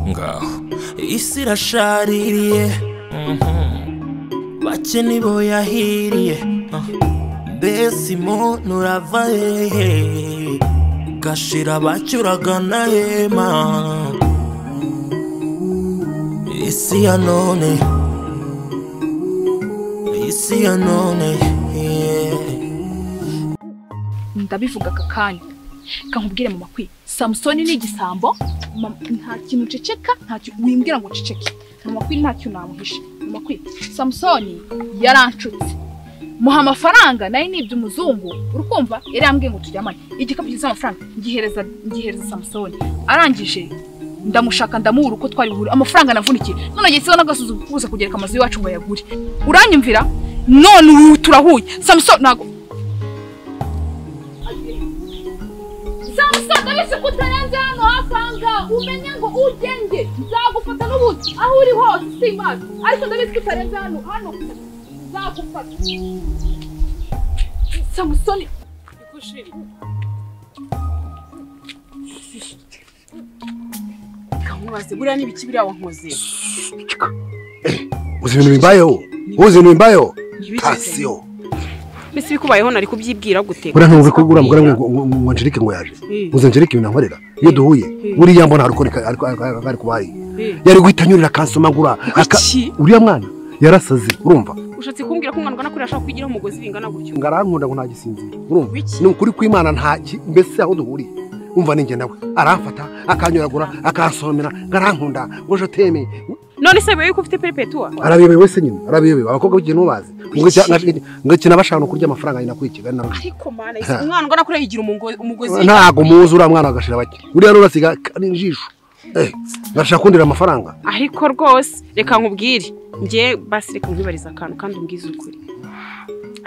ngaho isi irashaririye bake nibo yahiriye mbese umuntu urava hehe gashira bacyuragana hema isi ya none isi ya none yeah. ndabivuga aka kanya kankubwire mama kwi samusoni ni igisambo mama, nta kintu ceceka nta kintu wimbwira ngo ceceke mama kwi nta kintu namuhishe mama kwi samusoni yaranshutse muha amafaranga nayo ni iby'umuzungu urukumva yari yambwiye ngo turyamane igikapu cyuzuye amafaranga ngihereza ngihereza samusoni arangije ndamushaka ndamubura uko twari buhure amafaranga navunikiye none agisiho n'agasuzu kuza kugereka amazu iwacu ngo ayagure uranyumvira none ubu turahuye samusoni ntago samusoni ndabese ko utarenze hano hafi aha ngaha umenye ngo ugenge nzagufata n'ubundi aho uri hose simbazi ariko ndabese ko utarenze hano hano nzagufata samusoni nkubaze buriya n'ibiki biriya wankoze uzi ibintu bibayeho uzi ibintu bibayeho Ntibigeze. pasiyo mbese ibikubayeho nari kubyibwira gute buriya ntumva ko ugura mbwira ngo ngo- ngo Angelique ngo yaje Mm. uzi Angelique ibintu ankorera iyo duhuye Mm. buriya mbona hari uko ari- ari ari kubaye Eh, yari guhita anyurira akansomagura aka- Kuki? uriya mwana yarasaze urumva ushatse kumbwira ko umwana ungana kuriya ashobora kwigiraho umugozi bingana gutyo ngo arankunda ngo ntagisinzire urumva Biki? ni ukuri kw'imana nta ki- mbese aho duhuriye umva ninjye nawe aramfata akanyuragura akansomera ngo arankunda ngo joteme none se bibaye ko ufite peripetuwa arabiyobewe wese nyine arabiyobewe abakobwa b'igihe ntubazi ngo iki- ngo ikina bashaka no kurya amafaranga nyina kwikiga nawe ariko mana ese umwana ungana kuriya yigira umugo- umugozi ntago muzi uriya mwana agashira bake uriya rero asiga kandi ijisho eh ngashaka kundira amafaranga ariko rwose reka nkubwire njye basi reka nkwibariza akantu kandi umbwize ukuri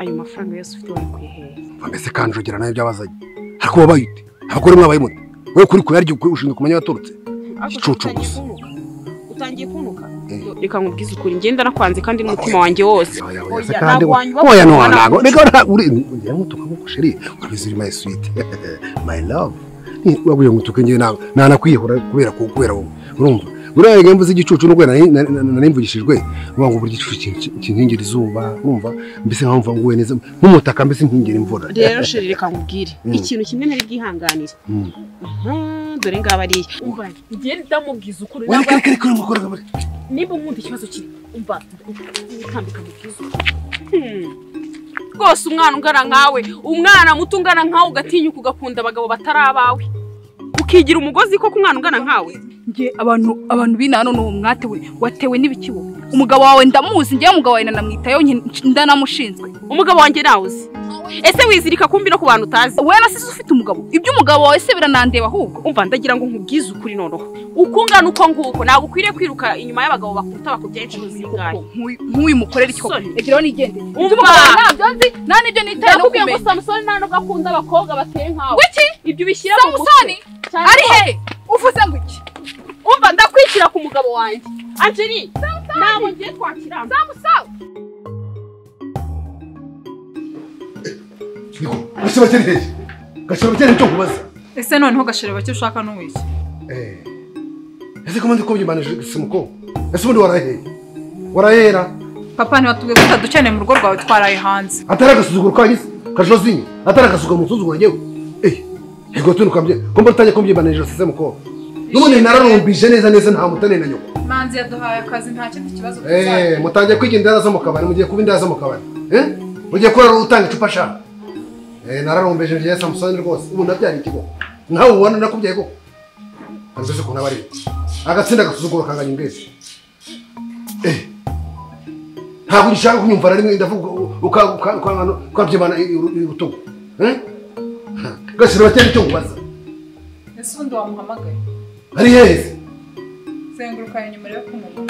ayo mafaranga yose ufite wari kuyihera mbese kandi ugira nayo byabazanye ariko wabaye ute abagore mwabaye mute we kuri kure yaryo ushinzwe kumenya yaturutse Igicucu gusa. utangiye kunuka Eh. reka nkubwize ukuri ngenda nakwanze kandi n'umutima wanjye wose Oya, oya, Oya, se kandi ntabwo wanyuba oya ku no mwana ntago wanjye. reka nta uri ngira ngo tuka ngo sheri ubizi my sweet my love Ni- wabwiye ngo tuke ngiye nawe nanakwihora kubera ku kubera wowe urumva uriya ngembo z'igicucu n'ubwo nari- nari- nari- narimvugishijwe uvuga ngo buri gicucu kin- kinkingira izuba urumva mbese nkamva nguwe neza nk'umutaka mbese nkingira imvura rero sheri reka nkubwire Mm. ikintu kimwe nari bwihanganire Mm. Mhm, dore ngaba ariya umva ngiye ndamubwiza ukuri Oya, reka reka reka urimo ukora gahunda. niba unkunda ikibazo kiri umva nkambika mubwiza rwose umwana ungana nkawe umwana muto ungana nkawe ugatinyuka ugakunda abagabo batari abawe ukigira umugozi koko umwana ungana nkawe nge abantu abantu b'ina hano ni umwate we watewe n'ibiki wowe umugabo wawe ndamuzi njyewe umugabo wawe nanamwitayeho nke- ndanamushinzwe umugabo wanjye nawuzi ese wizirika kumbi no ku bantu utazi wowe na sisi ufite umugabo ibyo umugabo wawe se biranandeba ahubwo umva ndagira ngo nkubwize ukuri noneho uko ungana uko nguko ntabwo ukwiriye kwiruka inyuma y'abagabo bakuruta bakubyaye inshuro zingahe Nk'uyu- nk'uyu mukorera iki koko Sorry. egeraho nigendere Umva. ibyo umugabo wawe ntabyo nzi nta n'ibyo nitaye no nakubwiye ngo kumenya samusoni nta nubwo akunda abakobwa bateye nkawe wiki ibyo ubishyira mu mutwe samusoni cyane ari he uvuze ngo iki umva ndakwishyira ku mugabo wanjye angeli ntabwo ngiye twakira samusoni Niko, gashira bakene hehe gashira bakene cyo kubaza ese noneho gashireba icyo ushaka n'uwiki Eh. Ese comment uko byibanije simuko? Ese ubundi warahera. Warahera. papa ntiwatubwiye ko utadukeneye mu rugo rwawe twaraye hanze Atari agasuzuguro kanyise, kashozinye. Atari agasuzuguro musuzuguro ngewe. Eh. Ego tunukambye. Kumba tutanye kumbyibanije sise muko. Nubundi nararumbije neza neza nta mutane na nyoko. manzi yaduhaye akazi nta kindi kibazo Eh, mutangiye kwiga indaya zo mu kabari, mugiye kuba indaya zo mu kabari. Eh? Mugiye kora utanga icupa sha. Eh, nararumbeje ngiye Samson rwose. Ubu nabyari ikigo. Nawe ubona nakubyaye koko. Azuze ko nabari. Agatsinda agasuzuguro kanganya imbere. ntabwo ushaka kunyumva na rimwe ndavuga ukabyibana urutugu gashyira bakene icyo ubaza ese ubundi wamuhamagaye ari heza zenguruka inyuma yo kumubona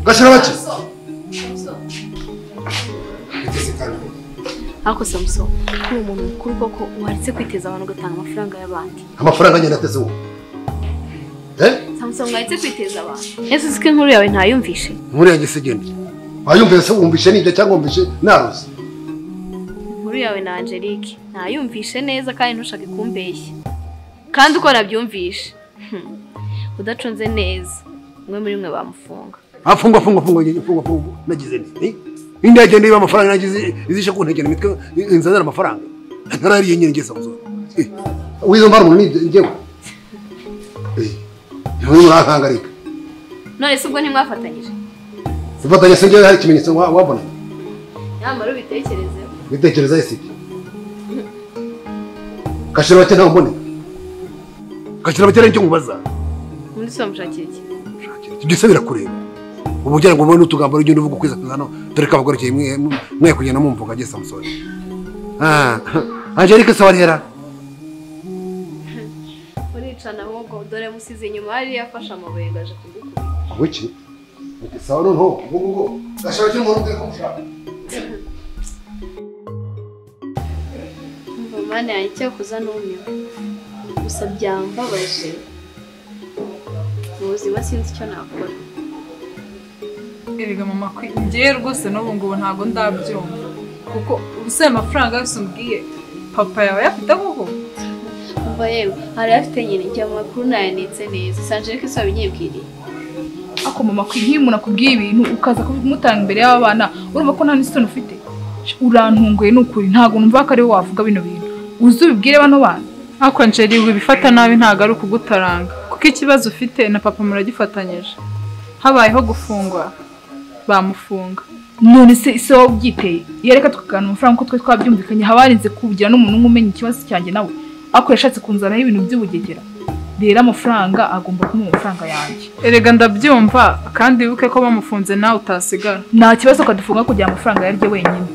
gashyira bake ariko samusoni kuri umuntu mukuru koko waretse kwiteza abantu ugatanga amafaranga y'abandi amafaranga agenda ateze uwo samusoni waretse kwiteza abantu ese uzi ko inkuru yawe ntayumvishe nkuriya gisigene wayumvise se wumvishe nibyo cyangwa wumvishe naruzi inkuru inkuru yawe na Angelique ntayumvishe neza kandi ntushake kumbeshya kandi uko nabyumvishe hmm, udacunze neza umwe muri mwe bamufunga afungwa afungwa afungwa afungwa afungwa nagize nti indege ndiba amafaranga nagize izishe kuntekera imitwe inzanira amafaranga ntarariye nyine ngeze muzo wizo mbar umuntu ni njyewe eh nuri murakangarika none se ubwo ntimwafatanyije zifatanye se njyewe hari ikimenyetso wa- wabona nyamara ubitekerezeho bitekereza ese iki kashira bake ntawe mboneka kashira bake nicyo nkubaza undi si bamushakira iki byose birakureba ubu kugira ngo mubone utugambo rugendo uvuga ukwezi kuzana dore ko abagorokeye mwe mwe kugenda mumvuga ngiye samusoni Ah, angelique sawarihera muricana ahubwo dore musize inyuma hari yafashe amabuye ngo aje kugukubita wiki sawa noneho ngubu ngo gashira bake umuntu ubwira ko mushaka Umva mwana yanjye cyakoza numiwe gusa byambabaje mu buzima sinzi icyo nakora Erega mama kwe njyewe rwose n'ubu ngubu ntabwo ndabyumva kuko ubusa aya mafaranga yose umbwiye papa yawe ayafite koko umva yewe hari afite nyine njya mu makuru nayanitse neza sanjere ko isaba inyibwiriye ako mama kwe nk'iyo umuntu akubwiye ibintu ukaza kumutanga imbere y'abana urumva ko nta n'isoni ufite urantunguye ni ukuri ntabwo numva ko ari wowe wavuga bino bintu uzi ubibwire bano bana ariko njeri wibifata nabi ntabwo ari ukugutaranga kuko ikibazo ufite na papa muragifatanyije habayeho gufungwa bamufunga none se ise wowe ubyiteye iyo reka tukaganira amafaranga uko twari twabyumvikanye haba harinze kuwugira n'umuntu umwe umenya ikibazo cyanjye nawe ako yashatse kunzanaho ibintu by'ubugegera rero amafaranga agomba kumuha amafaranga yanjye erega ndabyumva kandi wibuke ko bamufunze nawe utasigara nta kibazo kadufunga kugira amafaranga yaryo wenyine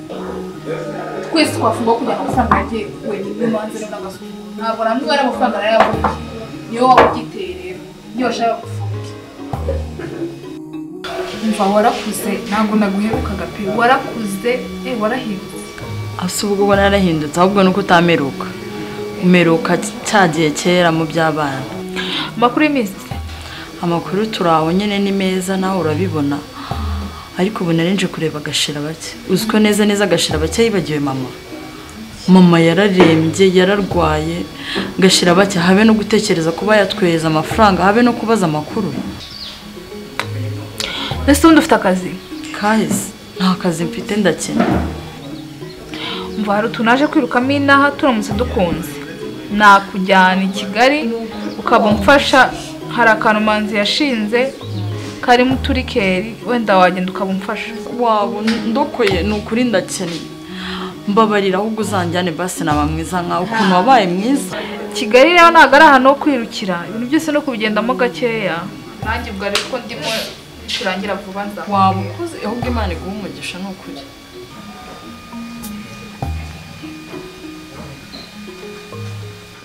twese twafungwa kugira amafaranga yaryo wenyine manze n'agasuku ntabwo namwe ari amafaranga nayo yabonye niyo waba ugiteye rero niyo washaka gufunga umva warakuze ntabwo naguheruka agapira warakuze eh warahindutse asa ubwo ubona yarahindutse ahubwo ni uko utameruka umeruka cya gihe kera mu by'abana amakuru y'iminsi amakuru turi aho nyine ni meza nawe urabibona ariko ubu narinje kureba agashira bake uzi ko neza neza agashira bake yibagiwe mama mama yararembye yararwaye gashira bake habe no gutekereza kuba yatwereza amafaranga habe no kubaza amakuru mbese ubundi ufite akazi kahise nta kazi mfite ndakena umva hari utuntu naje kwirukamo inaha turamutse dukunze nakujyana i kigali ukaba umfasha hari akantu manzi yashinze karimo uturikeri wenda wagenda ukaba umfasha wabo ndokoye ni ukuri ndakennye mbabarira ahubwo uzanjyane basi naba mwiza nkawe ukuntu wabaye mwiza kigali rero ntabwo ari ahantu ho kwirukira ibintu byose no kubigendamo gakeya nanjye ubwo ariko ndimo bicurangira vuba nza waba ukuze ahubwo imana iguha umugisha ni ukuri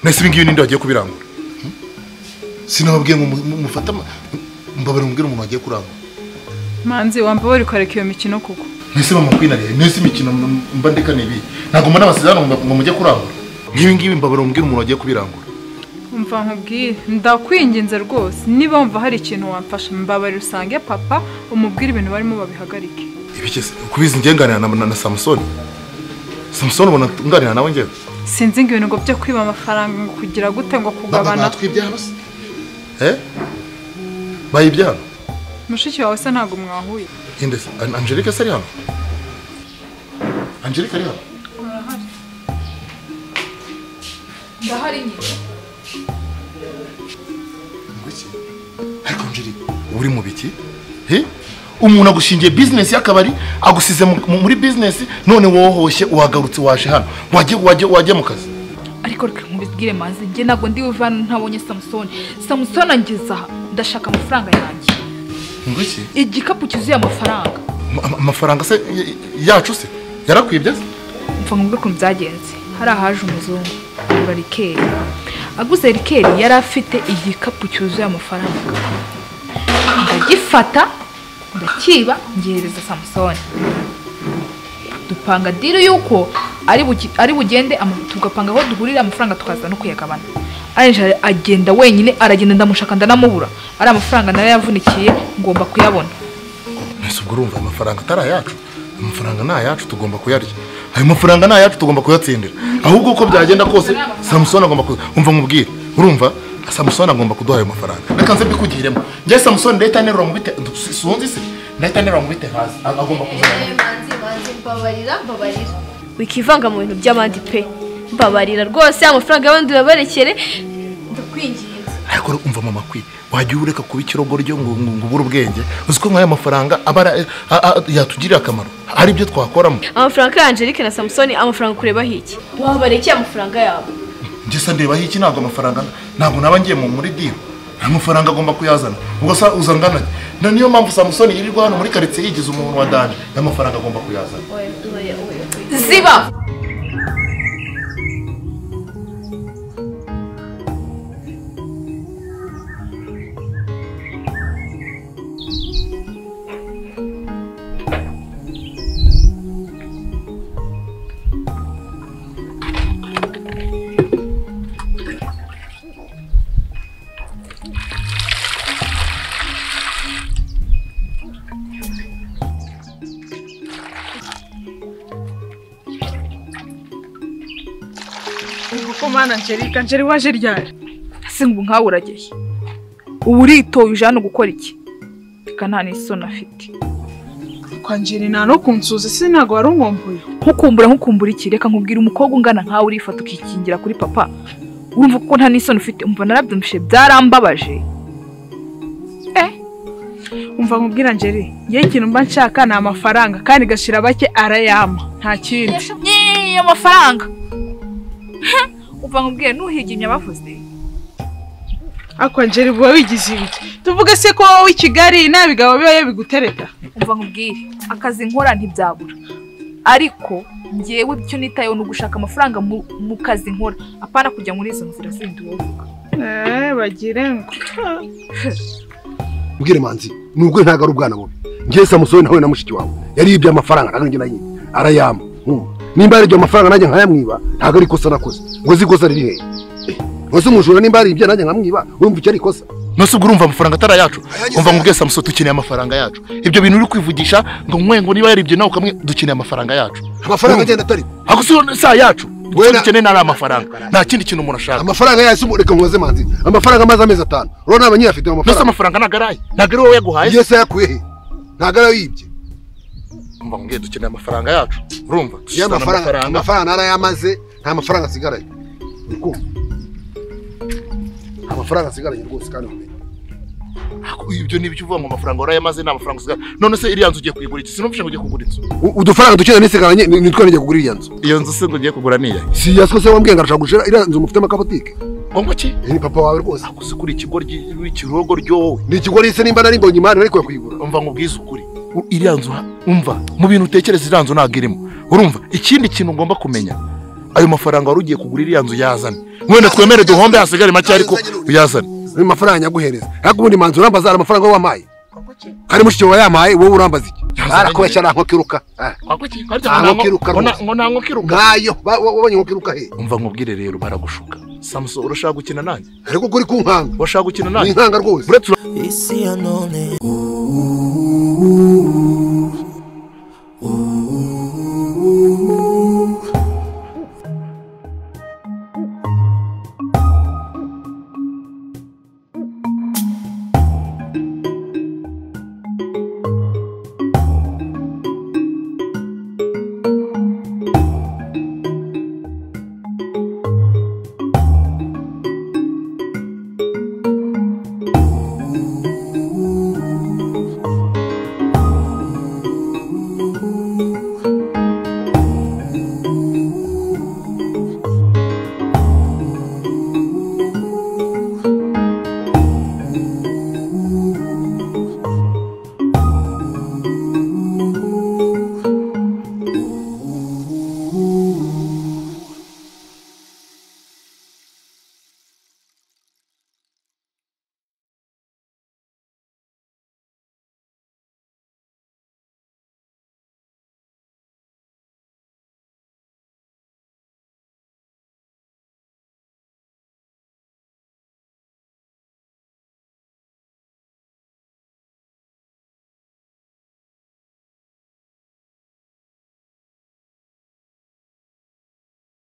nahise ibi ngibi ninde wagiye kubirangura Hmm? sinababwiye ngo mu- mu- mufate ama- mbabarira umubwire umuntu wagiye kurangura manzi wambabarira ukareka iyo mikino kuko mwese bamakwinariye mwese imikino m- mba ndekana ibi ntabwo mbona amasezerano ngo ngo mujye kurangura nk'ibi ngibi mbabarira umubwire umuntu wagiye kubirangura umva nkubwire ndakwinginze rwose niba wumva hari ikintu wamfasha mbabarira usange papa umubwire ibintu barimo babihagarike ibi kese kubizi ngiye nganira na, na, na samusoni samusoni ubona nganira nawe ngewe sinzi ngo ibintu ngo byo kwiba amafaranga ngo kugira gute ngo kugabana batwibyano se eh bayibyano mushiki wawe se ntabwo mwahuye inde se An- angelique se ari hano angelique ari hano ndahari nyine Ngwiki? ariko njiri uri mu biki He? umuntu agushingiye bizinesi y'akabari agusize mu- mu- muri bizinesi none wohoshye wagarutse waje hano wajye wajye wajye mu kazi ariko reka nkubibwire maze njye ntabwo ndi buve hano ntabonye samusoni samusoni angeze aha ndashaka amafaranga yanjye Ngwiki? igikapu cyuzuye amafaranga Ama- ama- amafaranga se y- yacu se yarakwibye se mva mu ukuntu byagenze hari ahaje umuzungu agura rikeri aguze rikeri yari afite igikapu cyuzuye amafaranga ndagifata ndakiba ngihereza samusoni dupanga diri y'uko ari buki- ari bugende ama- tugapanga aho duhurira amafaranga tukaza no kuyagabana arangije agenda wenyine aragenda ndamushaka ndanamubura ari amafaranga nayo yavunikiye ngomba kuyabona mbese ubwo urumva amafaranga atari ayacu amafaranga ni ayacu tugomba kuyarya ayo mafaranga ni ayacu tugomba kuyatsindira ahubwo uko byagenda kose samusoni agomba kuza umva nkubwire urumva samusoni agomba kuduha ayo mafaranga reka nze mbikugiremo njye samusoni ndahita nterura mu bite si- sinzi se ndahita nterura mu bite hasi ag- agomba kuzana manzi manzi mbabarira mbabarira wikivanga mu bintu by'abandi pe mbabarira rwose amafaranga y'abandi urabarekere ndakwinginze ariko umva mama kwi wajya ureka kuba ikirogoryo ngo ngo- ngo ubure ubwenge uzi ko nk'aya mafaranga aba ari- a- a- yatugirira akamaro hari ibyo twakoramo amafaranga ya Angelique na Samsoni amafaranga kurebaho iki wabarekeye amafaranga yabo njye se ndebaho iki ntabwo amafaranga ntabwo naba ngiye mu muri diro amafaranga agomba kuyazana ubwo se uzangana iki? Na niyo mpamvu samusoni yirirwa hano muri karitsiye yigize umuntu wa danje n'amafaranga agomba kuyazana ziba koko mana Angelique Angelique waje ryari ese ngo nkawe urageye ubu uritoye uje hano gukora iki reka nta n'isoni afite kwanjira nta no kunsuza se ntabwo wari unkumbuye nkukumbura nkukumbura iki reka nkubwira umukobwa ungana nkawe urifata ukikingira kuri papa urumva ko nta n'isoni ufite umva narabyumvishe byarambabaje umva nkubwira njeri yewe ikintu mba nshaka ni amafaranga kandi gashira bake arayama nta kindi yeee amafaranga uva nkubwire nuhigimye abavuze ariko njeri uba wigize ibiki tuvuge se ko wowe i kigali nta bigabo biba bigutereta umva nkubwire akazi nkora ntibyabura ariko ngewe icyo nitayeho ni ugushaka amafaranga mu mu kazi nkora apana kujya muri izo nzira zindi wowe uvuga eee bagire ngo mbwire manzi nubwo ntabwo ari ubwana bubi njye samusoni nawe na mushiki wawe yaribye amafaranga ntabwo njye nayiba arayama nkumva. nimba yaribye amafaranga nanjye nkayamwiba ntabwo ari ikosa nakoze ngo uzi ikosa riri hehe Eh, uzi umujura nimba yaribye nanjye nkamwiba urumva icyo ari ikosa nose ubwo urumva amafaranga atari ayacu umva ngo ubwe samusoni dukeneye amafaranga yacu ibyo bintu uri kwivugisha ngo nkwe ngo niba yaribye nawe ukamwe dukeneye amafaranga yacu amafaranga Urumva? agenda atari ako si yo- si ayacu icyo Wera- dukeneye nari amafaranga nta kindi kintu umuntu ashaka amafaranga yahise umureka mubaze manzi amafaranga amaze amezi atanu urabona naba nyirafite ayo nose mafaranga amafaranga ntabwo ari aye ntabwo ari wowe yaguhaye yesi ayakuye he ntabwo ari ayibye umva ngo dukeneye amafaranga yacu urumva iyo dusuzana amafaranga amafaranga narayamaze nta mafaranga asigaranye uri kumva nta mafaranga asigaranye rwose kandi ubumenyi Ako- ibyo ni ibyo uvuga ngo amafaranga warayamaze ni amafaranga usigaye none se iriya nzu ugiye kuyigura iki sinumvishe ngo ugiye kugura inzu U- udufaranga dukeneye n'isigaranye ni ni twene ngiye kugura iriya nzu iyo nzu se ngo ugiye kugura niya si iya se wambwiye ngo arashaka gushira iriya nzu mufitemo akabotike ngo iki Eh, ni papa wawe rwose ako si kuri ikigoryi ikirogo ryowe ni ikigori se nimba nari mbonye imari nari kuya kuyigura umva ngo ubwize ukuri U- iriya nzu ha- umva mu bintu utekereza iriya nzu ntabwo irimo urumva ikindi kintu ugomba kumenya ayo mafaranga wari ugiye kugura iriya nzu yazane wenda twemere duhombe hasigare make ariko uyazane ayo mafaranga nyaguhereza ariko ubundi manzi urambaza hari amafaranga wowe wampaye kandi mushiki wawe yamaye wowe urambaza iki arakuba cyane nko kiruka Ah, nta nko kiruka rwose. nkayo Ba- wa- wabonye nko kiruka he umva nkubwire rero baragushuka samuso urashaka gukina nanjye ariko kuri ku nkanga urashaka gukina ni nanjye inkanga rwose uretse ura- isi ya none